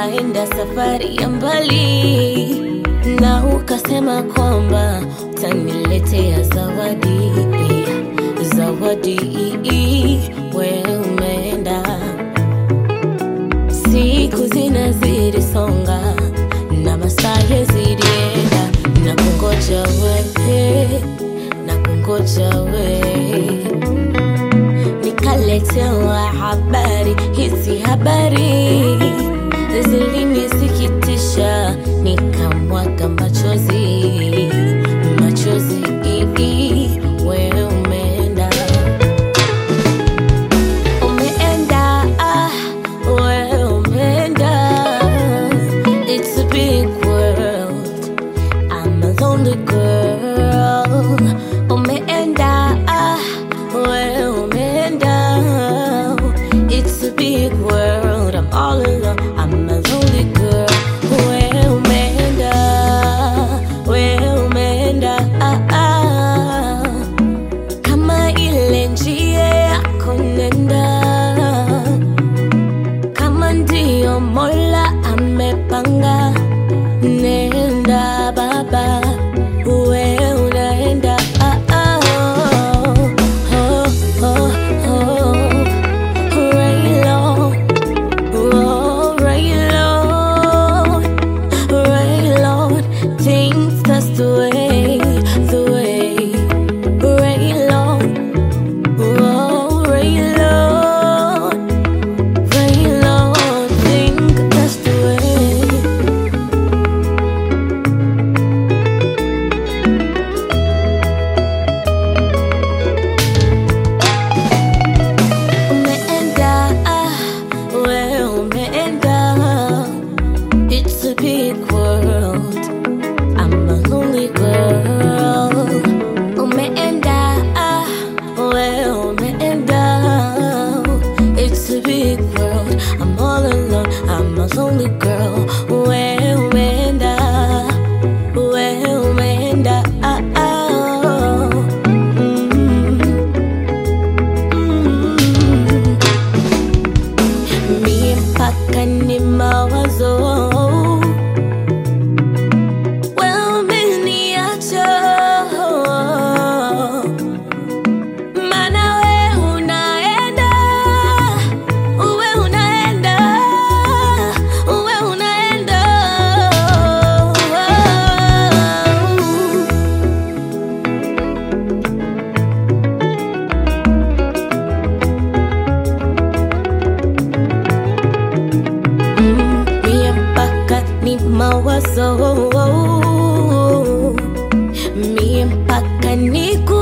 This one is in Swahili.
tunaenda safari ya mbali, na ukasema kwamba utaniletea zawadi, zawadi. We umeenda, siku zinazidi songa na masaa yazidienda, na kungoja we, na kungoja we nikaletewa habari hizi habari zilinisikitisha nikamwaga machozi machozi we umeenda umeenda ah, we umeenda it's a big world I'm a lonely girl. Umeenda, ah, we umeenda. It's a big world. I'm all alone. I'm a lonely girl. We umeenda, we umeenda, ah, ah. Kama ile njia yako nenda kama ndio Mola amepanga, nenda baba, we unaenda ah, ah, oh, oh, oh, oh, right Lord, oh, right Lord, right Lord, things that's the way, the way, right Lord, oh, right Lord. Rain Lord, think that's the way. Umeenda, ah, we umeenda. It's a big world. I'm a lonely girl. Umeenda, ah, we umeenda. It's a big world. I'm all alone. I'm a lonely girl. We umeenda, we umeenda, ah, ah. Mm. Mm. Mie mpaka ni mawazo Wewe umeniacha Maana we unaenda Uwe unaenda Uwe unaenda Mm, mie mpaka ni mawazo mie mpaka niku